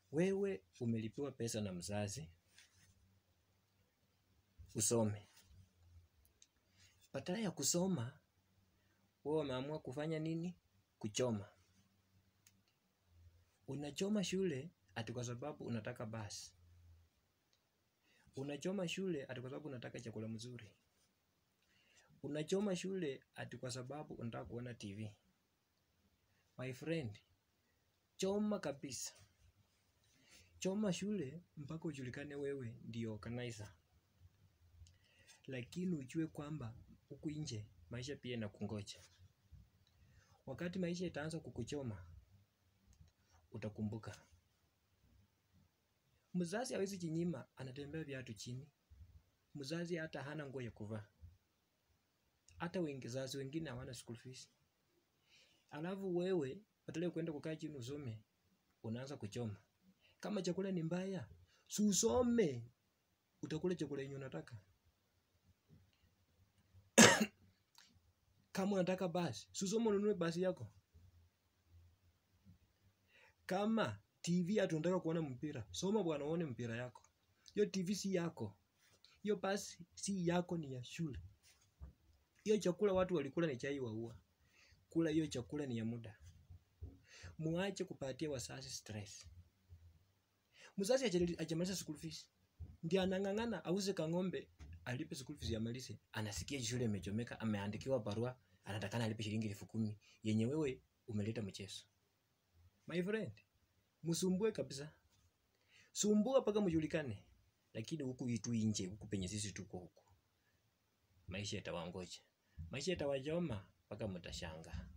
wewe umelipiwa pesa na mzazi usome badala ya kusoma wewe umeamua kufanya nini kuchoma unachoma shule ati kwa sababu unataka basi unachoma shule ati kwa sababu unataka chakula mzuri unachoma shule ati kwa sababu unataka kuona tv my friend choma kabisa choma shule mpaka ujulikane wewe ndio organizer lakini ujue kwamba huku nje maisha pia inakungoja wakati maisha itaanza kukuchoma utakumbuka mzazi hawezi jinyima anatembea viatu chini mzazi hata hana nguo ya kuvaa hata wengizazi wengine hawana school fees alafu wewe badala ya kwenda kukaa chini usome unaanza kuchoma kama chakula ni mbaya si usome utakula chakula yenye unataka kama unataka basi si usome ununue basi yako kama tv ati unataka kuona mpira soma bwana uone mpira yako hiyo tv si yako hiyo basi si yako ni ya shule hiyo chakula watu walikula ni chai waua kula hiyo chakula ni ya muda muache kupatia wazazi stress mzazi haja- hajamaliza school fees ndio anang'ang'ana auze kang'ombe alipe school fees amalize anasikia shule imechomeka ameandikiwa barua anatakana alipe shilingi elfu kumi yenye wewe umeleta mchezo my friend msumbue kabisa sumbua mpaka mjulikane lakini huku itu nje huku penye sisi tuko huku maisha yatawangoja maisha yatawachoma mpaka mtashanga